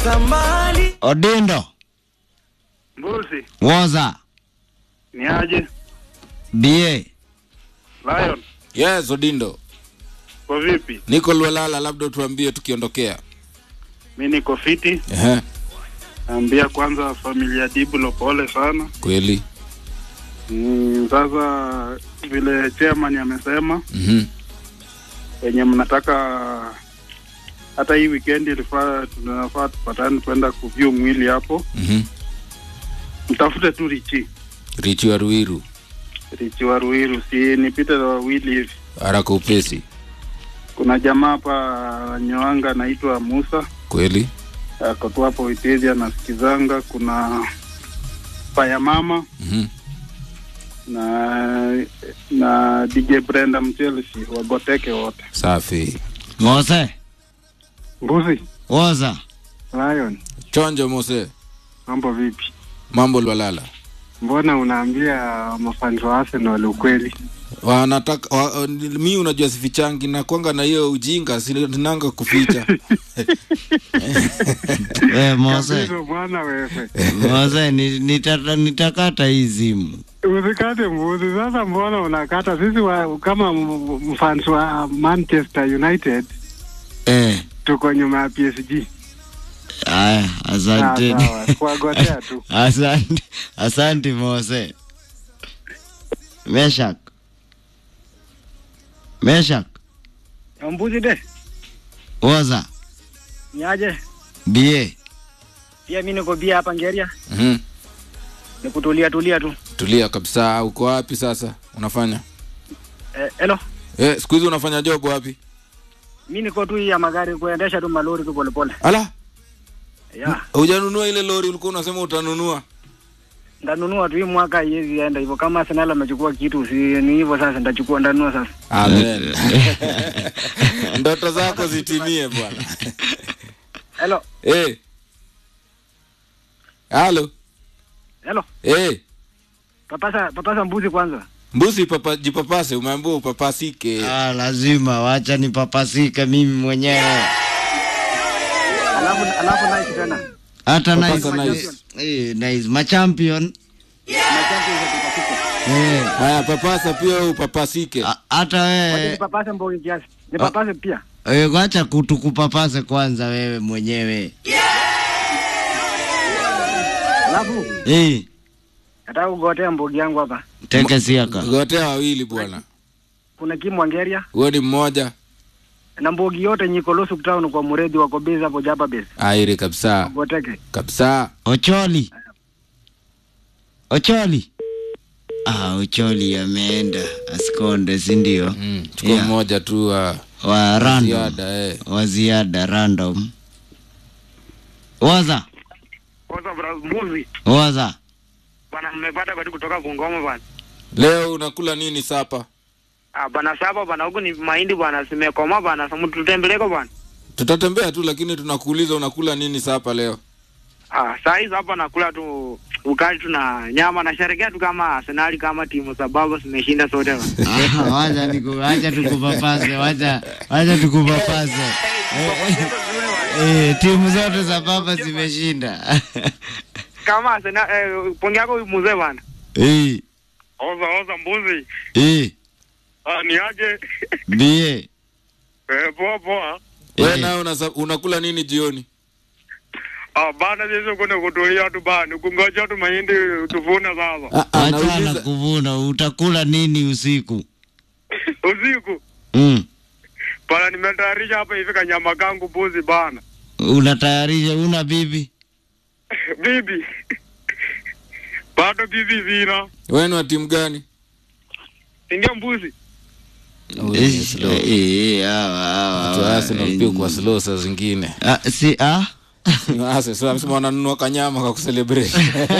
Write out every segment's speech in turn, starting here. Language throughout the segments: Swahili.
Odindo Mbuzi, Woza ni aje? BA Lion, Yes, Odindo. kwa vipi? Niko Lwalala, labda tuambie tukiondokea. Mi niko fiti. Ehe, Naambia kwanza familia Dibulo pole sana. kweli. Mm, sasa vile chairman amesema Mhm. wenye mnataka hata hii weekend ilifaa tunafaa tupatane kwenda kuview mwili hapo, Mhm. mtafute tu Richi Richi wa Ruiru, Richi wa Ruiru, si nipite na wawili hivi. haraka upesi. Kuna jamaa hapa Nyoanga anaitwa Musa Kweli. ako tu hapo Witezi anasikizanga. Kuna Paya Mama Mhm. na na DJ Brenda Mchelsi wagoteke wote. Safi. Mose Mbuzi Woza Lion, Chonjo Mose. mambo vipi? Mambo Lwalala. Mbona unaambia mafans wa Arsenal ukweli? Wanataka wa, mi unajua sifichangi na kwanga na hiyo ujinga sinanga kuficha. we Mose Kabisa bwana wewe. Mose ni- nitata- nitakata hii simu Usikate mbuzi sasa, mbona unakata? Sisi wa, kama m- mfans wa Manchester United eh. tuko nyuma ya PSG. Aya, Ah, asanteni sawa, kuwagotea tu. asante asante Mose Meshak Meshak Mbuzi de Woza niaje? BA Pia mi niko bia hapa Ngeria, Mhm. ni kutulia tulia tu. Tulia kabisa. Uko wapi sasa? Unafanya? Eh, hello, Eh, siku hizi unafanya job wapi? mi niko tu hii ya magari kuendesha tu malori tu polepole. Ala, Ya, hujanunua ile lori ulikuwa unasema utanunua? ndanunua tu hii mwaka haiwezi enda hivyo. Kama Arsenal amechukua kitu, si ni hivyo sasa, ndachukua ndanunua sasa. Amen. Ndoto zako zitimie bwana. Hello, Eh. Halo. hello, Eh. papasa papasa mbuzi kwanza. Mbuzi papa, jipapase, umeambiwa upapasike. ah, lazima wacha nipapasike mimi mwenyewe Alafu alafu nice tena. hata Papasa nice. nice. Eh, nice. machampion Na champions tutafika. eh, Haya, papasa pia wewe upapasike. a- hata Wacha wewe nipapase mbogi kiasi. Nipapase pia. eh, wacha kutukupapase kwanza wewe mwenyewe Alafu eh, nataka kugotea mbogi yangu hapa. teke siaka Gotea wawili bwana. Kuna Kimu Ngeria Wewe ni mmoja. na mbogi yote nyiko Losu Town kwa Muredi wako base hapo Jaba base. Aire kabisa. Goteke. Kabisa. Ocholi Ocholi ah, Ocholi ameenda asikonde si ndio? Mm, chukua Yeah. mmoja tu wa wa random ziada eh. wa ziada random waza Kwanza bra mbuzi waza bana, mmepata kati kutoka Bungoma bana. Leo unakula nini sapa? Ah, bana saba bana, huku ni mahindi bana, simekoma bana, samu tutembeleko bana. Tutatembea tu lakini tunakuuliza unakula nini sapa leo? Ah, saa hizi hapa nakula tu ukali tu na nyama, nasherekea tu kama Arsenal kama timu sababu zimeshinda sote bana. Ah, wacha niku wacha tukupapase wacha wacha tukupapase eh, timu zote za baba zimeshinda kama Arsenal eh, pongi yako huyu mzee bana. eh Oza oza mbuzi. eh Ah, ni aje? bie eh, poa poa. Wewe Eh. nawe unasa- unakula nini jioni? Ah, bana sisi kuna kutulia tu bana, kungoja tu mahindi tuvuna sasa. Ah, ah, achana nauliza kuvuna utakula nini usiku Usiku mm. bana, nimetayarisha hapa hivi kanyama kangu mbuzi bana. unatayarisha una bibi Bibi. Bado bibi vina. wewe ni wa timu gani? Ingia mbuzi. Eh, eh, hawa, hawa, Watu wa hawa, Arsenal pia kwa slow saa zingine. Ah, si ah Ni wa Arsenal, sio amesema wananunua kanyama kwa kucelebrate.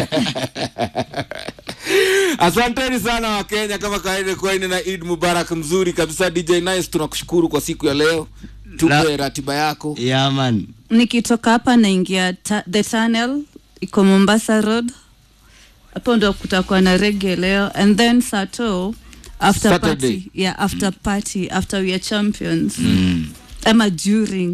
Asanteni sana Wakenya, kama kawaida kwani na Eid Mubarak mzuri kabisa. DJ Nice, tunakushukuru kwa siku ya leo. Tupe La- ratiba yako. yeah, man nikitoka hapa naingia ta the tunnel iko mombasa road hapo ndo kutakuwa na rege leo and then sato after Saturday. party yeah after party after we are champions mm. ama during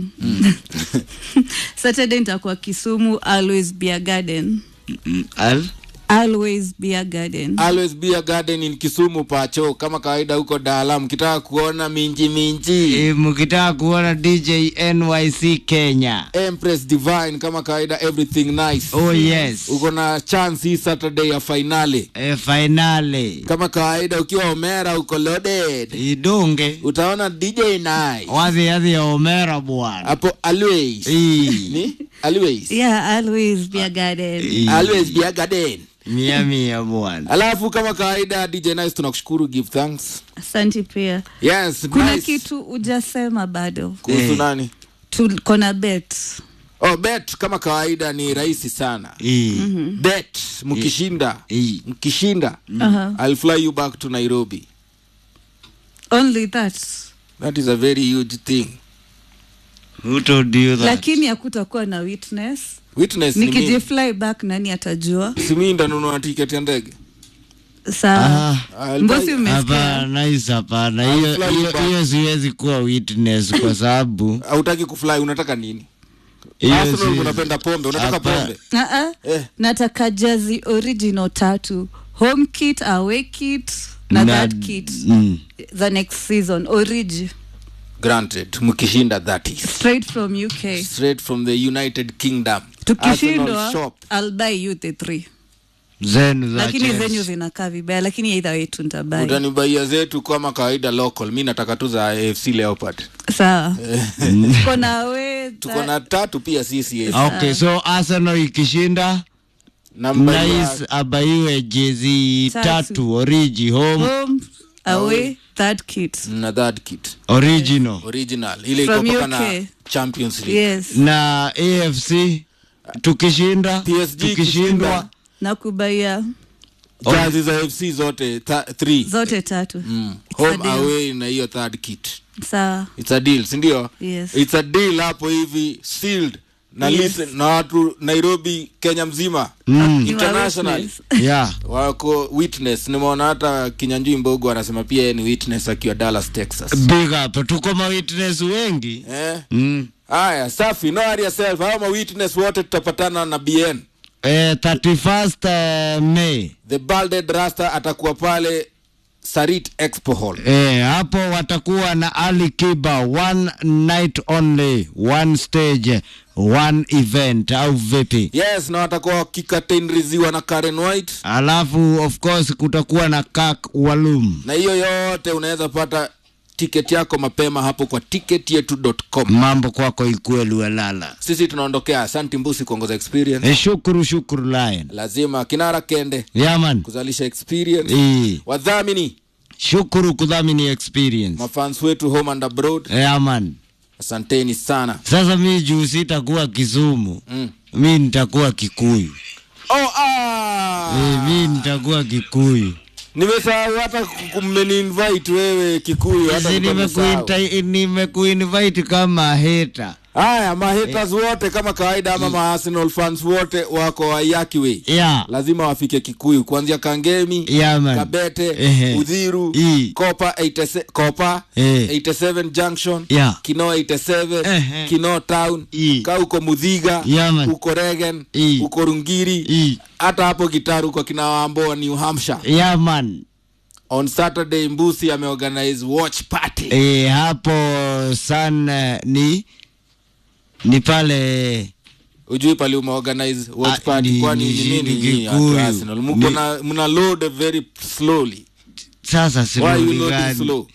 saturday nitakuwa kisumu always beer garden Mm, al always beer garden always be a garden in kisumu pacho kama kawaida huko daala mkitaka kuona minji minji e, mkitaka kuona dj nyc kenya empress divine kama kawaida everything nice oh yes uko na chance hii saturday ya finale e, finale kama kawaida ukiwa omera uko loaded idunge utaona dj nice wathi athi omera bwana hapo always Ii. ni always yeah always beer garden Ii. always be a garden mia mia bwana alafu kama kawaida dj nice tunakushukuru give thanks asanti pia yes kuna nice. kitu ujasema bado kuhusu Eh. nani tuko na bet oh, bet kama kawaida ni rahisi sana Ii. bet mkishinda Ii. mkishinda uh-huh. i'll fly you back to nairobi only that that is a very huge thing who told you that lakini hakutakuwa na witness witness ni mimi nikijifly back nani atajua simi ndanunua tiketi ya ndege saa Ah, I'll mbosi buy- umesikia hapana hizo hapana hiyo fly you hiyo- back. hiyo siwezi kuwa witness kwa sababu hautaki kufly unataka nini hiyo Arsenal si- unapenda pombe unataka Hapa- pombe uh-uh. eh. nataka jazi original tatu home kit away kit na, Na- that kit mm. the next season origi granted mkishinda that is straight from uk straight from the united kingdom tukishindwa Arsenal shop I'll buy you the three zenu za lakini Chelsea. zenyu zinakaa vibaya lakini either way tu nitabai utanibaia zetu kama kawaida local mi nataka tu za afc leopard sawa tuko na we tuko na tatu pia sisi okay so arsenal ikishinda namba nice abaiwe jezi Tatu. tatu origi home home away third kit na that kit original original ile From iko na UK. champions league yes na afc tukishinda PSG tukishindwa na kubaia jazi za fc zote ta, three zote tatu mm. It's a home deal. away na hiyo third kit sawa it's a deal sindio Yes. it's a deal hapo hivi sealed na Yes. listen na watu nairobi kenya mzima Mm. You are international witness. yeah wako witness nimeona hata kinyanjui mbogo anasema pia yeye ni witness akiwa dallas texas big up tuko mawitness wengi eh? mm. haya safi no worry yourself hao ma witness wote tutapatana na bn eh, 31st eh, may the balded rasta atakuwa pale sarit expo hall Eh, hapo watakuwa na Ali Kiba one night only one stage one event au vipi? yes na watakuwa wakikatenriziwa na karen white Alafu of course kutakuwa na Kak Walum. na hiyo yote unaweza pata tiketi yako mapema hapo kwa ticketyetu.com Mambo kwako ikuwe luelala. sisi tunaondokea asanti mbusi kuongoza experience Eh, shukuru shukuru Lion. lazima kinara kende Yaman. kuzalisha experience Eh, wadhamini shukuru kudhamini experience. mafans wetu home and abroad Yaman. asanteni sana Sasa mi juu sitakuwa Kisumu, mm. mi nitakuwa Kikuyu. oh, ah! Eh, mi nitakuwa Kikuyu. nimesahau hata mmeniinvite wewe kikuyu hata Si nimesahau. nimekuinta- nimekuinvite kama heta. haya mahaters wote kama kawaida ama maarsenal fans wote wako wayakiwe Yeah. lazima wafike kikuyu kuanzia kangemi Yeah, man. kabete Ehe. udhiru I. kopa 87 kopa Eh. 87 junction Yeah. kino 87 Ehe. kino town I. ka uko mudhiga Yeah, man. uko regen I. uko rungiri I. hata hapo gitaru uko kina wamboa new hampshire Yeah, man. on saturday mbusi ameorganize watch party E, hapo sana ni ni pale ujui pale umeorganize watch Ah, party ni- kwani ni- ni nini ni nyinyi watu Kikuyu. Arsenal mko Ni- na mna load very slowly sasa why you siloli loading gani slow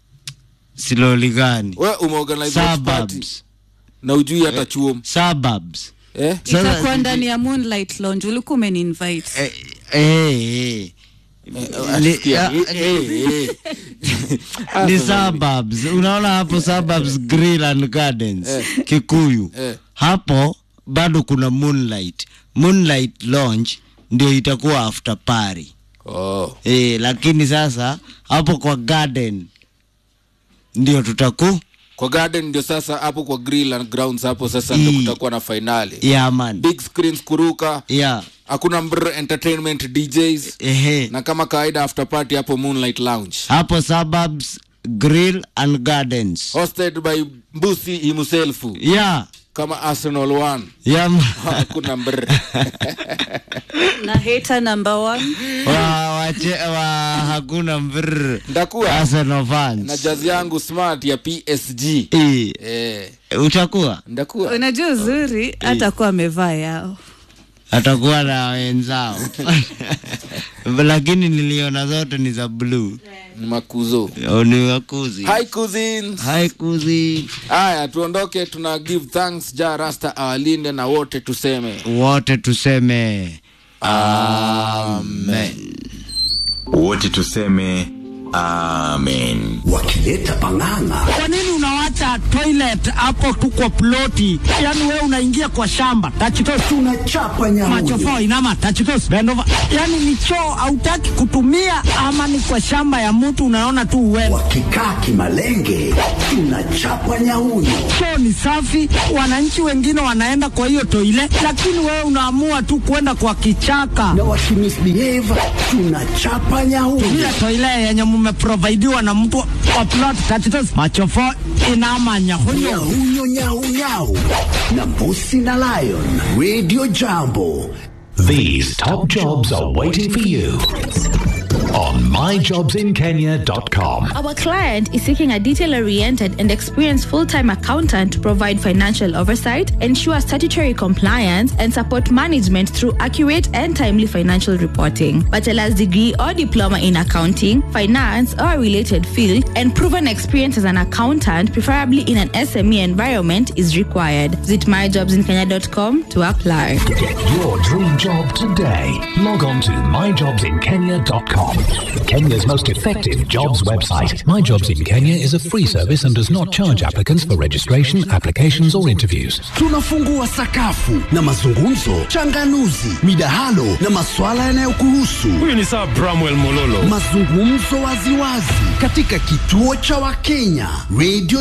siloli gani we umeorganize watch party suburbs na ujui hata chuom suburbs eh Sasa itakuwa sisi- ndani ya moonlight lounge ulikuwa umeniinvite eh, eh, eh. Ni- Sikia, ah, eh, eh, eh. ni suburbs unaona hapo suburbs grill and gardens Eh. kikuyu Eh. hapo bado kuna moonlight moonlight lounge ndio itakuwa after party oh e, lakini sasa hapo kwa garden ndio tutaku kwa garden ndio sasa hapo kwa grill and grounds hapo sasa ndio I. kutakuwa na finali yeah, man big screens kuruka yeah. hakuna mbr entertainment djs Ehe. na kama kawaida after party hapo moonlight lounge hapo suburbs Grill and Gardens. hosted by mbusi himself Yeah. kama arsenal one Yeah. hakuna mbr na hater number one wa, wache, wa hakuna mbrr. ndakuwa Arsenal fans. na jazi yangu smart ya psg Eh, eh, utakuwa ndakuwa unajua uzuri hata kuwa amevaa yao atakuwa na wenzao lakini niliona zote ni za blue ni makuzo ni wakuzi hi cousins hai kuzi haya tuondoke tuna give thanks ja rasta awalinde na wote tuseme wote tuseme amen wote tuseme amen wakileta pang'ang'a Kwa nini unawacha toilet hapo tu kwa ploti? Yaani wewe unaingia kwa shamba tachitos tunachapa nyamuyo machofo inama tachitos bend over. Yaani ni choo hautaki kutumia ama ni kwa shamba ya mtu unaona tu uwewe. wakikaa kimalenge tunachapa nyauyo Choo ni safi, wananchi wengine wanaenda kwa hiyo toile, lakini wewe unaamua tu kwenda kwa kichaka. na wakimisbehave tunachapa nyauyo Ile toile yenye mmeprovidiwa na mtu wa plot tachitos machofo inama nyahunyo. nyauyo nyaunyau na mbusi na lion radio jambo These top jobs are waiting for you on myjobsinkenya.com. Our client is seeking a detail oriented and experienced full time accountant to provide financial oversight, ensure statutory compliance, and support management through accurate and timely financial reporting. Bachelor's degree or diploma in accounting, finance, or a related field, and proven experience as an accountant, preferably in an SME environment, is required. Visit myjobsinkenya.com to apply. Get your dream job today. Log on to myjobsinkenya.com. Kenya's most effective jobs website. My Jobs in Kenya is a free service and does not charge applicants for registration, applications, or interviews. tunafungua sakafu na mazungumzo changanuzi midahalo na maswala yanayokuhusu Huyu ni Sir Bramwell Mololo. mazungumzo waziwazi katika kituo cha wakenya radio